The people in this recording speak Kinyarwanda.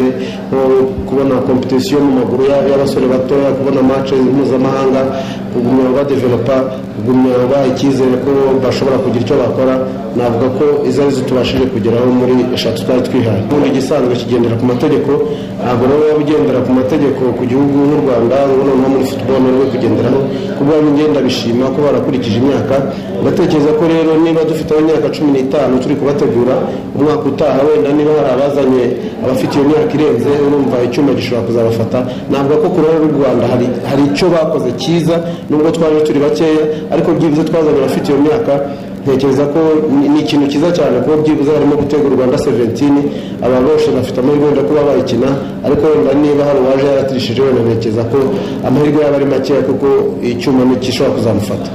nko kubona kompetisiyo mu maguru y'abasore batoya kubona mace mpuzamahanga kugumya badevelopa kugumya baha icyizere ko bashobora kugira icyo bakora navuga ko izo arizo tubashije kugeraho muri eshatu twari twihaye ubundi igisanzwe kigendera ku mategeko ntabwo nawe ugendera ku mategeko ku gihugu nk'u rwanda noneho muri futuboro niwe kugenderaho kuba ngenda bishima ko barakurikije imyaka ndatekereza ko rero niba dufite imyaka cumi n'itanu turi kubategura umwaka utaha wenda niba hari abazanye abafite iyo myaka irenze urumva icyuma gishobora kuzabafata ntabwo ko ku ruhande rw'u rwanda hari, hari icyo bakoze cyiza nubwo twaje turi bakeya ariko byibuze twazanye abafite iyo myaka ntekereza ko ni- ni ikintu cyiza cyane kuko byibuze harimo gutega u rwanda seventini aba bose bafite amahirwe wenda kuba bayikina ariko wenda niba hari uwaje yaratirishije wenda ntekereza ko amahirwe yaba ari makeya kuko icyuma ntikishobora kuzamufata